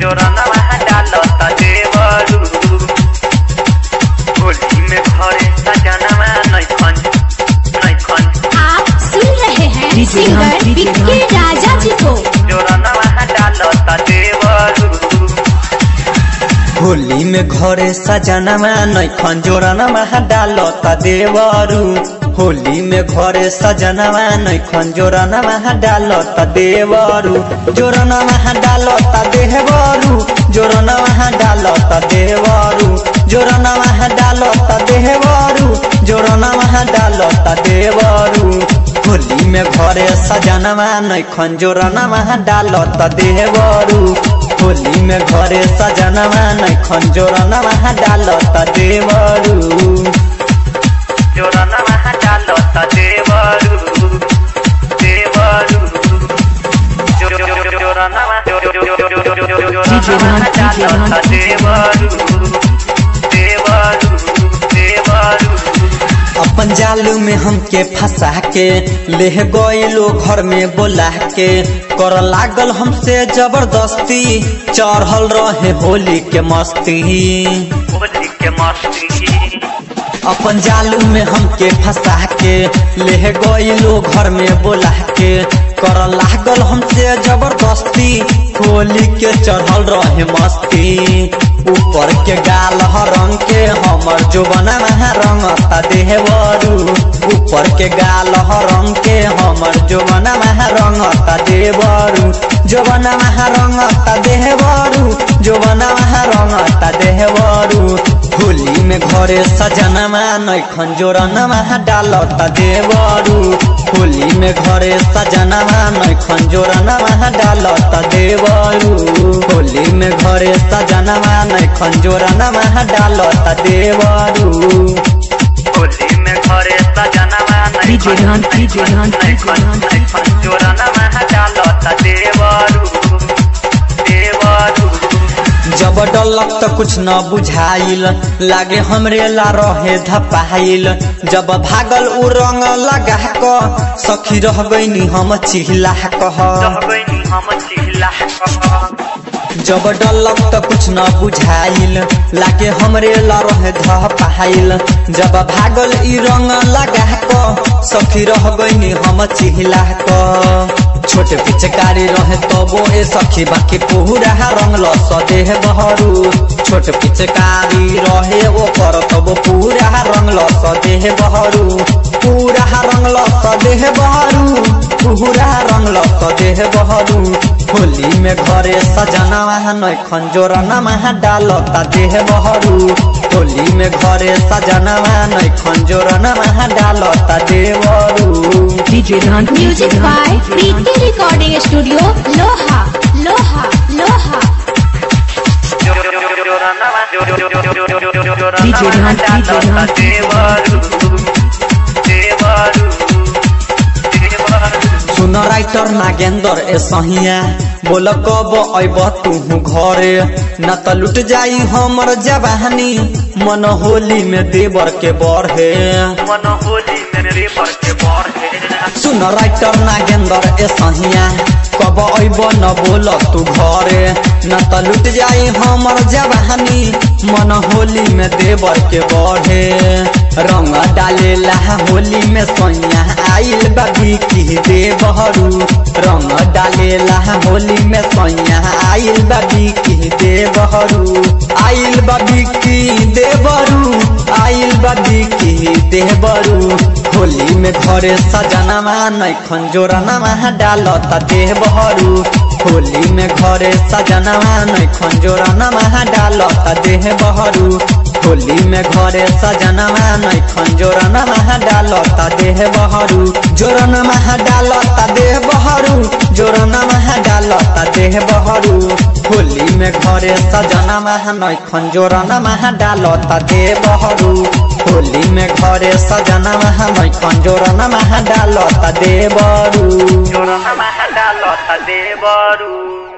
जोरनवा डालता देवरू होली में घरे सजनवा नैखन नैखन आप सुन रहे हैं DJ सिंगर हाँ, DJ विक्की हाँ। राजा जी को जोरनवा डालता देवरू होली में घरे सजनवा नैखन जोरनवा डालता देवरू होली में घरे सजनवा नैखन जोरनवा डालता देवरू जोरनवा डालता देवरू जोरनवा डालता देवरू जोरनवा डालता देवरू जोरनवा डालता देवरू होली में घरे सजनवा नैखन जोरनवा डालता देवरू होली में घरे सजनवा नैखन जोरनवा डालता देवरू जोरनवा डालता देवरू देवरू जो- जो- जो- जो- जोरनवा जो- जो- जो- जो- जो- जो- जो- जो- जोरनवा डालता देवरू देवरू देवरू अपन जालू में हमके फंसा के ले गइलो घर में बोला के कर लागल हमसे जबरदस्ती चढ़ल रहे होली के मस्ती होली के मस्ती अपन जालू में हमके फंसा के ले गइलो घर में बोला के कर लागल हमसे जबरदस्ती होली के चढ़ल रहे मस्ती ऊपर के गाल रंग के हमर जोबना रंगता देवरू ऊपर के गाल रंग के हमर जोबना रंगता देवरू जोबना रंगता देवरू जोबना रंगता देवरू होली में घरे सजनमा नैखन जोरनमा डालता देवरू होली में घरे सजनमा नैखन जोरनमा डालता देवरू होली में घरे सजनमा नैखन जोरनमा डालता देवरू होली में घरे सजनमा DJ हाँ, DJ हाँ, DJ हाँ, नैखन जोरनमा डालता देवरू देवरू जब डलक त कुछ न बुझाइल लागे हमरे ला रहे धपाइल जब भागल उ रंग लगा क सखी रह गईनी हम चिहला कह जब डलक त कुछ न बुझाइल लागे हमरे ला रहे धपाइल जब भागल इ रंग लगा क सखी रह गईनी हम चिहला क छोटे पिचकारी रहे तबो ए सखी बाकी पूरा रंग लस देह बहरू छोट पिचकारी रहे ओ कर तबो पूरा रंग लस देह बहरू पूरा रंग लस देह बहरू पूरा रंग लस देह बहरू होली में घरे सजनवा नैखन जोरनमा डालता देह बहरू होली में घरे सजनवा नैखन जोरनमा डालता देवरू DJ हाँ, म्यूजिक DJ हाँ, बाय DJ हाँ। प्रीति रिकॉर्डिंग स्टूडियो लोहा लोहा लोहा DJ हाँ, DJ हाँ, सुन राइटर नागेंद्र ए सहिया बोल कब अब तू घरे न त लुट जाई हमर जवानी मन होली में देवर के बढ़े मन होली में देवर के बढ़े सुन राइटर नागेंद्र ए सहिया कब अब न बोल तू घरे न त लुट जाई हमर जवानी मन होली में देवर के बढ़े रंग डालेला होली में सैया आइल बाबी की देवहरू रंग डालेला होली में सैया आइल बाबी की देवहरू आइल बाबी की देवरू आइल बाबी की देवरू होली में घरे सजनमा नैखन जोरनमा डालता देवहरू होली में घरे सजनमा नैखन जोरनमा डालता देवहरू होली में घरे सजनमा नैखन जोरनमा डालता देह बहरू जोरनमा डालता देह बहरू जोरनमा डालता देह बहरू होली में घरे सजनमा नैखन जोरनमा डालता देह बहरू होली में घरे सजनमा नैखन जोरनमा डालता देह बरू जोरनमा डालता देह बरू